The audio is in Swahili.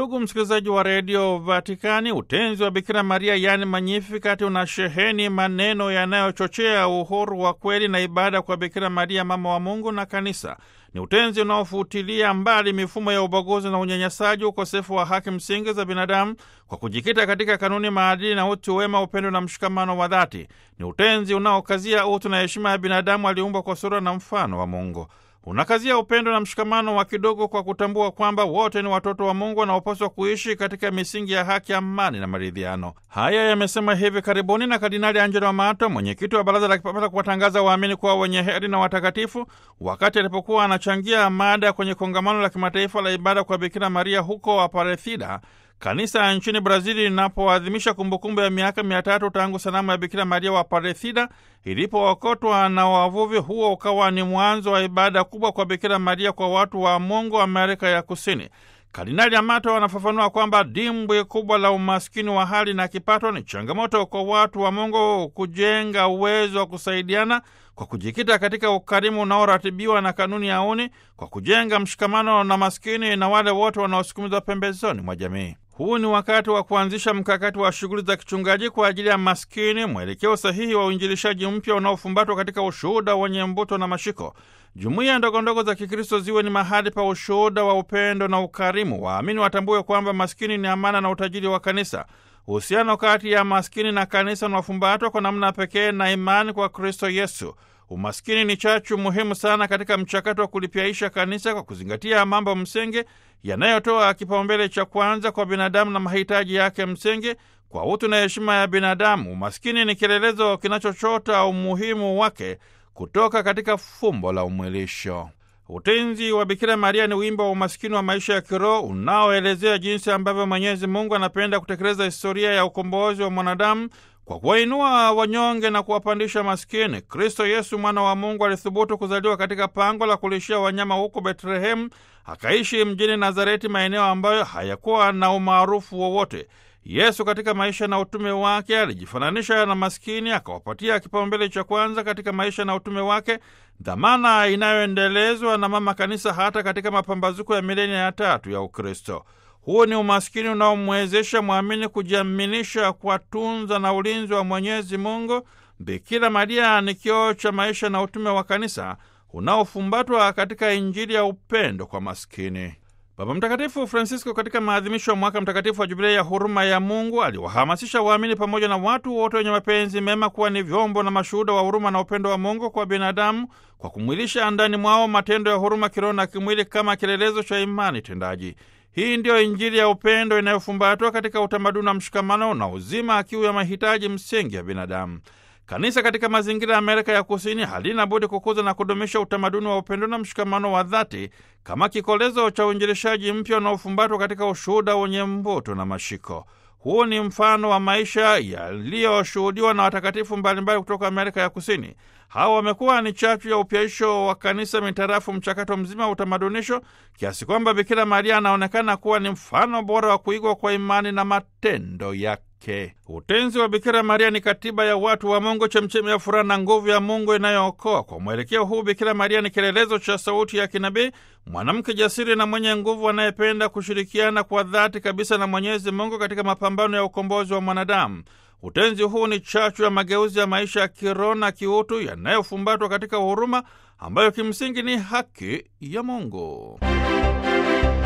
Ndugu msikilizaji wa redio Vatikani, utenzi wa Bikira Maria yaani Magnificat una sheheni maneno yanayochochea uhuru wa kweli na ibada kwa Bikira Maria, mama wa Mungu na Kanisa. Ni utenzi unaofutilia mbali mifumo ya ubaguzi na unyanyasaji, ukosefu wa haki msingi za binadamu kwa kujikita katika kanuni, maadili na utu wema, upendo na mshikamano wa dhati. Ni utenzi unaokazia utu na heshima ya binadamu aliumbwa kwa sura na mfano wa Mungu. Unakazia upendo na mshikamano wa kidogo kwa kutambua kwamba wote ni watoto wa Mungu wanaopaswa kuishi katika misingi ya haki, amani na maridhiano. Haya yamesema hivi karibuni na Kardinali Angelo Amato, mwenyekiti wa Baraza la Kipapa la kuwatangaza waamini kuwa wenye heri na watakatifu, wakati alipokuwa anachangia mada kwenye kongamano la kimataifa la ibada kwa Bikira Maria huko Aparecida, kanisa nchini Brazili linapoadhimisha kumbukumbu ya miaka mia tatu tangu sanamu ya Bikira Maria wa Aparecida ilipookotwa na wavuvi. Huo ukawa ni mwanzo wa ibada kubwa kwa Bikira Maria kwa watu wa Mungu Amerika ya Kusini. Kardinali Amato anafafanua kwamba dimbwi kubwa la umaskini wa hali na kipato ni changamoto kwa watu wa Mungu kujenga uwezo wa kusaidiana kwa kujikita katika ukarimu unaoratibiwa na kanuni ya uni, kwa kujenga mshikamano na maskini na wale wote wanaosukumizwa pembezoni mwa jamii. Huu ni wakati wa kuanzisha mkakati wa shughuli za kichungaji kwa ajili ya maskini, mwelekeo sahihi wa uinjilishaji mpya unaofumbatwa katika ushuhuda wenye mbuto na mashiko. Jumuiya ndogondogo za Kikristo ziwe ni mahali pa ushuhuda wa upendo na ukarimu. Waamini watambue kwamba maskini ni amana na utajiri wa kanisa. Uhusiano kati ya maskini na kanisa unafumbatwa kwa namna pekee na imani kwa Kristo Yesu. Umaskini ni chachu muhimu sana katika mchakato wa kulipyaisha kanisa kwa kuzingatia mambo msingi yanayotoa kipaumbele cha kwanza kwa binadamu na mahitaji yake msingi kwa utu na heshima ya binadamu. Umaskini ni kielelezo kinachochota umuhimu wake kutoka katika fumbo la umwilisho. Utenzi wa Bikira Maria ni wimbo wa umaskini wa maisha ya kiroho unaoelezea jinsi ambavyo Mwenyezi Mungu anapenda kutekeleza historia ya ukombozi wa mwanadamu kwa kuwainua wanyonge na kuwapandisha maskini. Kristo Yesu mwana wa Mungu alithubutu kuzaliwa katika pango la kulishia wanyama huko Betlehemu, akaishi mjini Nazareti, maeneo ambayo hayakuwa na umaarufu wowote. Yesu katika maisha na utume wake alijifananisha na maskini, akawapatia kipaumbele cha kwanza katika maisha na utume wake, dhamana inayoendelezwa na Mama Kanisa hata katika mapambazuko ya milenia ya tatu ya Ukristo. Huu ni umaskini unaomwezesha mwamini kujiaminisha kwa tunza na ulinzi wa Mwenyezi Mungu. Bikira Maria ni kioo cha maisha na utume wa kanisa unaofumbatwa katika Injili ya upendo kwa maskini. Baba Mtakatifu Francisco katika maadhimisho ya mwaka mtakatifu wa Jubilei ya huruma ya Mungu aliwahamasisha waamini pamoja na watu wote wenye mapenzi mema kuwa ni vyombo na mashuhuda wa huruma na upendo wa Mungu kwa binadamu kwa kumwilisha ndani mwao matendo ya huruma kiroho na kimwili kama kielelezo cha imani tendaji. Hii ndiyo Injili ya upendo inayofumbatwa katika utamaduni wa mshikamano na uzima kiu ya mahitaji msingi ya binadamu. Kanisa katika mazingira ya Amerika ya Kusini halina budi kukuza na kudumisha utamaduni wa upendo na mshikamano wa dhati kama kikolezo cha uinjilishaji mpya unaofumbatwa katika ushuhuda wenye mvuto na mashiko. Huu ni mfano wa maisha yaliyoshuhudiwa na watakatifu mbalimbali kutoka Amerika ya Kusini. Hawa wamekuwa ni chachu ya upyaisho wa kanisa mitarafu mchakato mzima wa utamadunisho, kiasi kwamba Bikira Maria anaonekana kuwa ni mfano bora wa kuigwa kwa imani na matendo yake. Utenzi wa Bikira Maria ni katiba ya watu wa Mungu, chemchemi ya furaha na nguvu ya Mungu inayookoa. Kwa mwelekeo huu, Bikira Maria ni kielelezo cha sauti ya kinabii, mwanamke jasiri na mwenye nguvu anayependa kushirikiana kwa dhati kabisa na Mwenyezi Mungu katika mapambano ya ukombozi wa mwanadamu. Utenzi huu ni chachu ya mageuzi ya maisha ya kiroho na kiutu yanayofumbatwa katika huruma ambayo kimsingi ni haki ya Mungu.